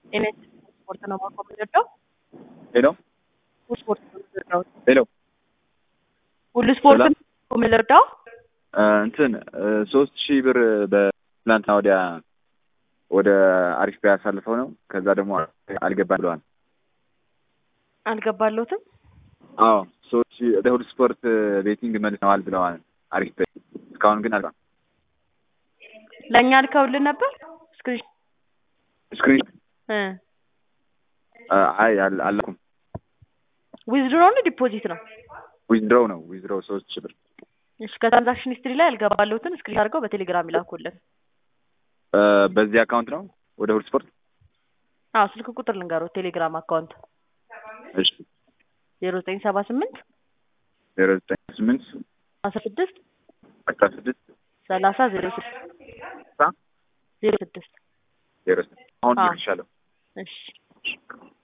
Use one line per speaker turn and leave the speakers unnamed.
En este ስፖርት ነው ማቆም የምንወደው
ሄሎ
ስፖርት ነው የምንወደው
ሄሎ
ሁሉ ስፖርት
ሰላም።
ነው የምንወደው
እንትን ሶስት ሺህ ብር በትላንትና ወዲያ ወደ አሪፍ ቢያ ያሳልፈው ነው። ከዛ ደግሞ አልገባ ብለዋል።
አልገባለሁትም
አዎ ሶስት ሺህ ወደ ሁሉ ስፖርት ቤቲንግ መልሰዋል ብለዋል። አሪፍ ቢያ እስካሁን ግን አልባ
ለእኛ ልከውልን ነበር ስክሪን
ስክሪን
እ
አይ አል- አላኩም።
ዊዝድሮ ነው ዲፖዚት ነው
ዊዝድሮው ነው ዊዝድሮው ሶስት ሺህ ብር
እሺ ከትራንዛክሽን ሂስትሪ ላይ ያልገባለሁትን ስክሪን አድርገው በቴሌግራም ይላኩልን
እ በዚህ አካውንት ነው ወደ ሁሉ ስፖርት
አዎ ስልክ ቁጥር ልንገሩት ቴሌግራም አካውንት
እሺ
ዜሮ ዘጠኝ ሰባ ስምንት
ዜሮ ዘጠኝ ስምንት
አስራ ስድስት
አስራ ስድስት
ሰላሳ ዜሮ ስድስት ዜሮ ስድስት
ዜሮ ስድስት አሁን
አዎ።
ይልሻለሁ
እሺ